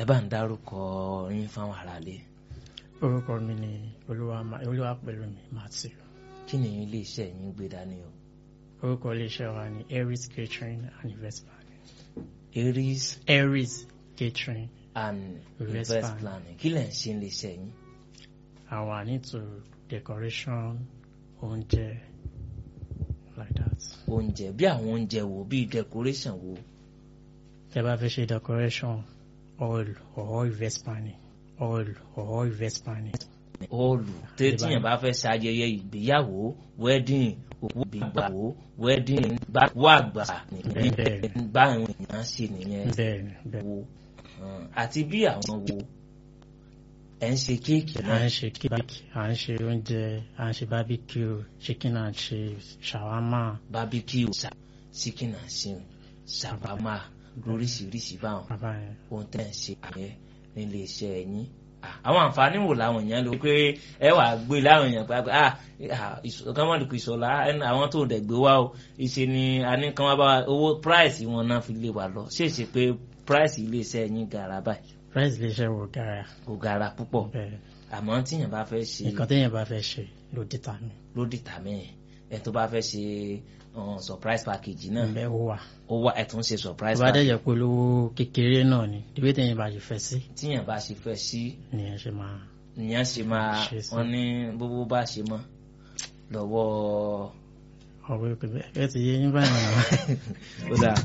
ẹ bá ń dárúkọ yín fáwọn aráalé orúkọ mi ni olúwa pẹ̀lú mi matthew kí ni iléeṣẹ́ yín gbé dání o. orúkọ iléeṣẹ́ wa ni aries catering and invest planning. aries aries catering and Invest invest plan. planning kí lẹ̀ ń ṣe iléeṣẹ́ yín. àwa into decoration oúnjẹ like that. oúnjẹ bí àwọn oúnjẹ wo bíi decoration wo tẹ́ bá fẹ́ ṣe decoration oil or invest planning oil or invest planning. ọọlù tí tíyẹn bá fẹ́ ṣayẹyẹ ìgbéyàwó wedding òkú ìgbéyàwó wedding gbàgbó àgbà nìyẹn Bẹ́ẹ̀. bá àwọn èèyàn ṣe nìyẹn bẹ́ẹ̀ni bẹ́ẹ̀ni wo um, àti bí àwọn wo ẹ̀ ń ṣe kéèkì à náà ń ṣe cake à ń ṣe oúnjẹ à ń ṣe barbecue chicken and chips shawarma barbecue sa- chicken and shrimp shawarma lóríṣiríṣi báwọn bàbá yẹn. ohun tẹ́ ẹ̀ ń ṣe àyẹ nílé iṣẹ́ yín Ah, àwọn àǹfààní wo làwọn èèyàn lò pé ẹ wà gbé láwọn èèyàn pé ah kọ́mọ̀dùkú ìṣọ̀lá ẹni àwọn tó dẹ̀ gbé wá o ìṣe ni a ní kán wá bá wa owó price wọn náà fi lé wa lọ ṣèṣe pé price ilé iṣẹ́ yín gara báyìí price lè ṣe wò gara kò gara púpọ̀ bẹ́ẹ̀ àmọ́ tíyàn bá fẹ́ ṣe nǹkan téèyàn bá fẹ́ ṣe ló dìtà mi ló dìtà mẹ́ẹ̀ ẹ tó bá fẹ́ ṣe um, surprise package náà bẹ́ẹ̀ ó wà ó wá ẹ tún ṣe surprise tó bá dẹ̀ package jẹ́ pé olówó kékeré náà ni ìwé téèyàn bá ṣe fẹ́ sí tíyàn bá ṣe fẹ́ sí nìyẹn ṣe máa ìyẹn ṣe máa Ṣe sí. wọn ní gbogbo bá ṣe mọ́ lọ́wọ́ ọ̀wé pé bẹ́ẹ̀ ti yé yín báyìí náà ó dáa.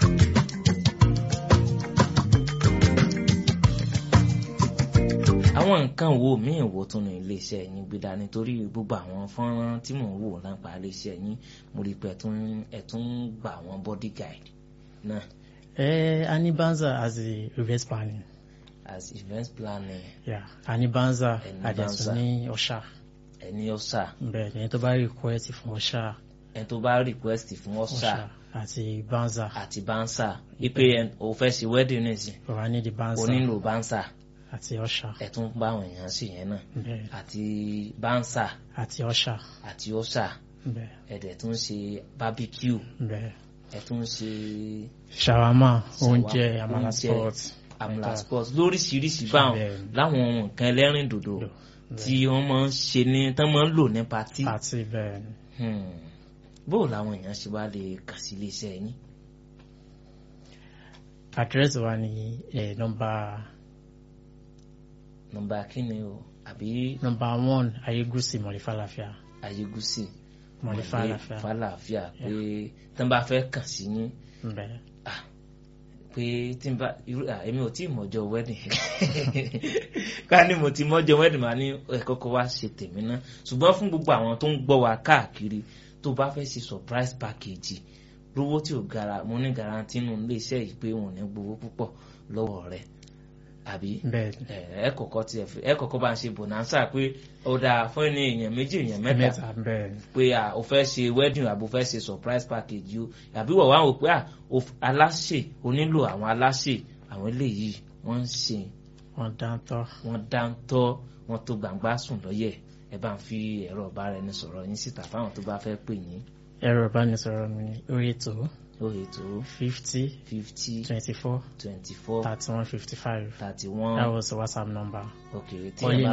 àwọn nǹkan wo míì wo tún ní iléeṣẹ́ yín gbé dání torí gbogbo àwọn fọ́nrán tí mò ń wò lápá iléeṣẹ́ yín mo rí i pé ẹ̀ tún ẹ̀ tún gbà wọ́n body guide náà ẹ a ní banza as a reverse planning as event planning yeah a ní banza Ẹ ní àdẹ̀tún Banza. ní ọ̀ṣà ẹni ọ̀sà bẹ́ẹ̀ ni tó bá request fún ọ̀ṣà ẹni tó bá request fún ọ̀sà ọ̀ṣà àti banza àti bánsà wípé ẹ- o fẹ́ ṣe wedding nìsín ọ̀rá ní di banza o nílò bánsà àti ọ̀ṣà ẹ tún bá àwọn èèyàn sí yẹn náà bẹ́ẹ̀ àti bánsà àti ọ̀ṣà àti ọ̀sà bẹ́ẹ̀ ẹ̀dẹ̀ tún ṣe barbecue bẹ́ẹ̀ ẹ̀ tún ṣe shawarma Shawarma, oúnjẹ amala oúnjẹ, sport amla Like that. sports lóríṣiríṣi báwọn Bẹ́ẹ̀. láwọn ohun nǹkan ẹlẹ́rìn dòdò tí wọ́n máa ń ṣe ní tán máa ń lò ní patí àti bẹ́ẹ̀ ni Hmm. bóò làwọn èèyàn ṣe wá lè kàn sí iléeṣẹ́ yín àdírẹ́sì wa ní ẹ̀ nọmba nọ́mbà kíni o àbí nọmba one ayégúsì mọ̀lẹ́fàlàfíà ayégúsí mọ̀lẹ́fàlàfíà fàlàáfíà pé tán bá fẹ́ kàn sí yín bẹ́ẹ̀ pé tí n bá irú à, èmi ò tí ì mọ̀jọ́ wedding ká ní mo ti mọ́jọ́ wedding máa ní ẹ kọ́kọ́ wá ṣe tèmi ná ṣùgbọ́n fún gbogbo àwọn tó ń gbọ́ wa káàkiri tó bá fẹ́ ṣe surprise package lówó tí ò gara mo ní garanti nù ilé iṣẹ́ yìí pé wọn ò ní gbowó púpọ̀ lọ́wọ́ rẹ̀ àbí bẹ́ẹ̀ ni ẹ ẹ kọ́kọ́ tiẹ̀ fi ẹ kọ́kọ́ bá ń ṣe bonanza pé ó dáa fún ẹni èèyàn méjì èèyàn mẹ́ta mẹ́ta bẹ́ẹ̀ ni pé à o fẹ́ ṣe wedding àbò fẹ́ ṣe surprise package yìí o àbí wọ̀ wá wò pé à o f- aláṣẹ o nílò àwọn aláṣẹ àwọn eléyìí wọ́n ń ṣe wọ́n dáńtọ́ wọ́n dáńtọ́ wọ́n tó gbàngbá sùn lọ́yẹ̀ ẹ bá ń fi ẹ̀rọ ìbáraẹnisọ̀rọ̀ yín síta fáwọn tó bá fẹ́ pè yín ẹ̀rọ ìbánisọ̀rọ̀ mi ní orí ètò lórí ètò fifty fifty twenty four twenty four thirty one fifty five thirty that one was the whatsapp number. ok tí Only ẹ bá